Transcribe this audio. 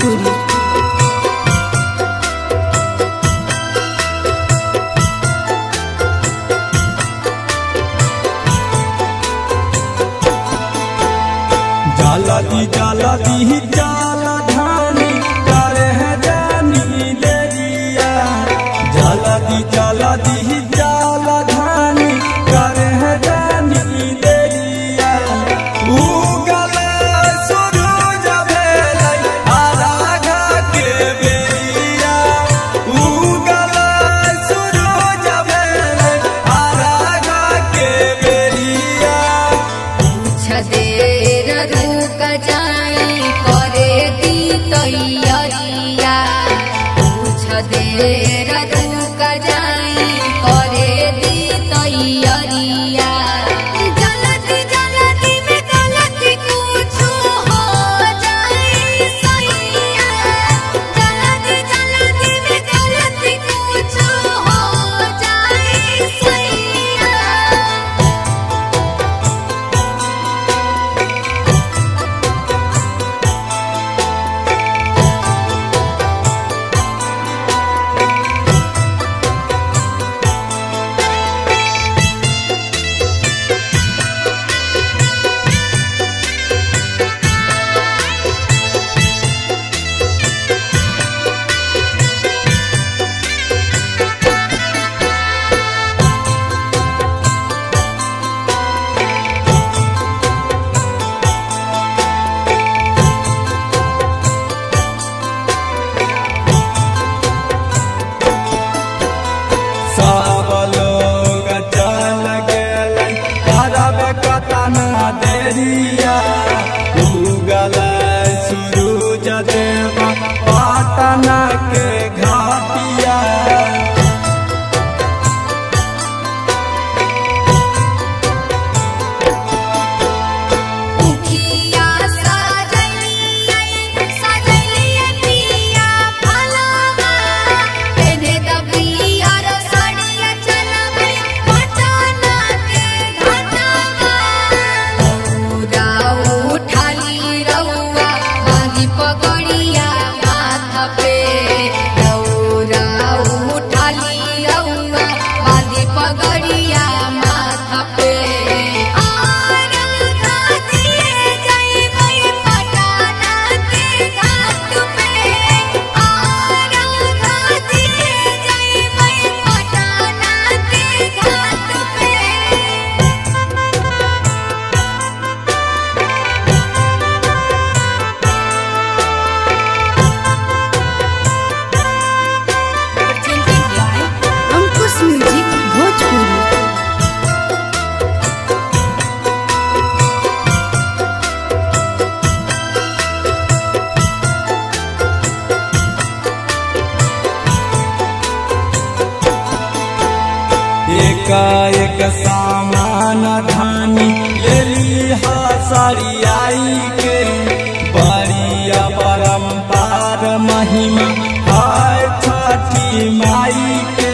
भोजपुरी जाला दी जाला दी जाला धानी करे है जानी देरिया जाला दी जाला दी जाला धानी करे है जानी देरिया उगले सूरज भेलै आरागा के बेरिया उगले सूरज भेलै आरागा के बेरिया छदेर रुक जाई करे दी तैयारिया छदेर रुक जाई करे दी तैयारिया जल्दी जल्दी में गलती कुछ हो जाए सैया जल्दी जल्दी में गलती कुछ हो जाए सैया सब लोग चल गेलै करब कतना देरिया उगल सूरज देव पाटना के घाटिया उखिया सजलिया सजलिया पिया फलवा पेने दबिया रो साड़िया चलबे पटना के घाटवा रौदा उठाली रौआ बांधी पगड़िया माथा पे रौदा उठाली रौआ बांधी पगड़िया माथा पे आरंग दिए जइबै पटना के घाट पे आरंग दिए जइबै पटना के घाट पे अंकुश म्यूजिक भोजपुरी एकाएक सामान धानी लेली हा सरियाई के बड़िया परम्पार महिमा हाय छठी माई के